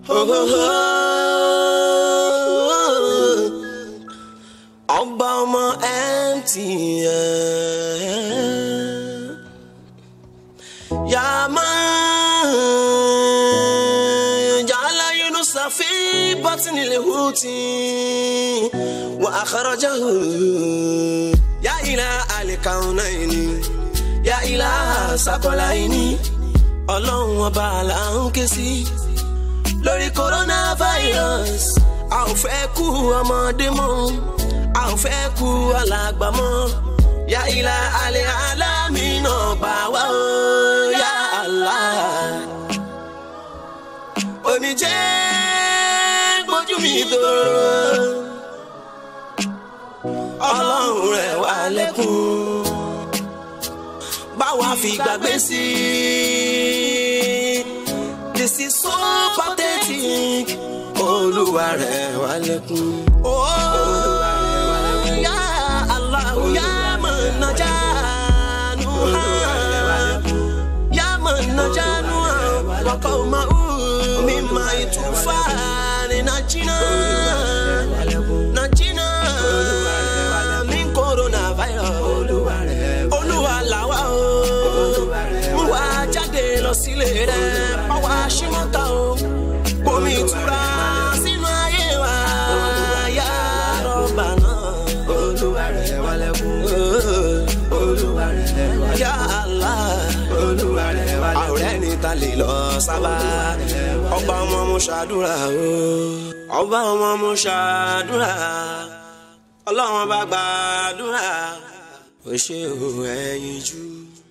ọba ọmọ MTN yàmá jàlá yunusa fi bọ́tìnì lè hùtì wà àkàrọ̀jà hù yà ilà àlìkàwọn náà ni yà ilà sàkọlà yìí ni ọlọ́run ọba là ń ké sí lórí coronavirus a ò fẹ́ kú ọmọdé mọ́ a ò fẹ́ kú alàgbà mọ́ yà ilà alẹ́ alámi náà gbà wá o yà Allah. omijé gbójú mi dòrò ọlọ́run rẹ̀ wá lẹ́kùn báwa fi gbàgbé sí i this is so pathetic olúwa rẹ̀ wá lẹ́kùn. olúwa rẹ̀ wá lẹ́kùn. yá Allahu yá mọ̀nàjánu yá mọ̀nàjánu wọ́kọ̀ máa ń mímọ ìtúfà ní nàìjíríà nàìjíríà ní coronavirus olúwa làwa o mú wa jáde lọ sílé rẹ báwa ṣímọ́ta o bomi ìtura sínú ayé wa yá rọ́bà náà olúwa rẹ̀ wà lẹ́kùn olúwa rẹ̀ wà lẹ́kùn yá Allah olúwa rẹ̀ wà lẹ́kùn àwòrán ẹni ta lè lọ sábà ọba ọmọ mo ṣàdúrà o ọba ọmọ mo ṣàdúrà ọlọ́run bá gbàdúrà ó ṣe òun ẹ̀yìn jù.